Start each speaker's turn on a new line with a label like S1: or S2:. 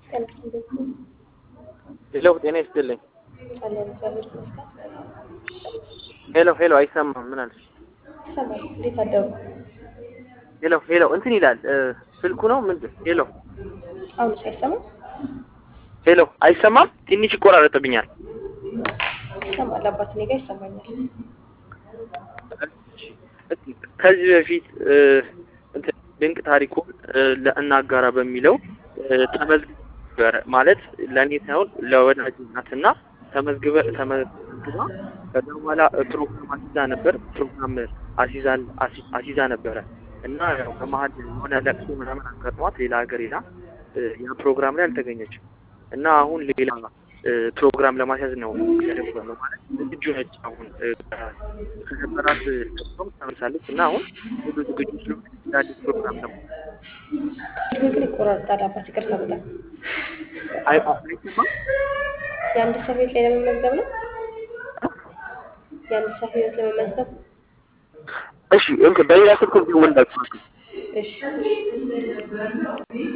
S1: ጤና ይስጥልኝ።
S2: ሄሎ ጤና ይስጥልኝ።
S1: አለን እግዚአብሔር ይመስገን።
S2: ሄሎ ሄሎ አይሰማም። ምን አለሽ?
S1: ይሰማል። እንዴት አደሩ?
S2: ሄሎ ሄሎ እንትን ይላል እ ስልኩ ነው ምንድን? ሄሎ
S1: አሁንስ አይሰማም?
S2: ሄሎ አይሰማም። ትንሽ ይቆራረጥብኛል።
S1: ይሰማል። አባት እኔ ጋር ይሰማኛል።
S2: ከዚህ በፊት እ እንትን ድንቅ ታሪኩን እ ለእናጋራ በሚለው እ ተመዝግበ ማለት ለእኔ ሳይሆን ለወዳጅ ናትና ተመዝግበ ተመዝግባ ከዛ በኋላ ፕሮግራም አሲዛ ነበር ፕሮግራም አሲዛል አሲዛ ነበረ እና ያው በመሀል የሆነ ለቅሶ ምናምን አጋጥሟት ሌላ ሀገር ሄዳ እ ያ ፕሮግራም ላይ አልተገኘችም እና አሁን ሌላ እ ፕሮግራም ለማስያዝ ነው ያደረገው ማለት ዝግጁ ነች። አሁን እ ከነበራት ፕሮግራም ተመልሳለች እና አሁን ሁሉ ዝግጁ ስለሆነ ለአዲስ ፕሮግራም ነው
S1: ግን ይቆራርጣል። አባት ይቅርታ በጣም
S2: አይ አይሰማም
S1: የአንድ ሰው ህይወት ላይ ለመመዝገብ ነው። የአንድ ሰው ህይወት ለመመዝገብ
S2: እሺ እንትን በሌላ ስልክ ቢሆን እንዳትፋቱ
S1: እሺ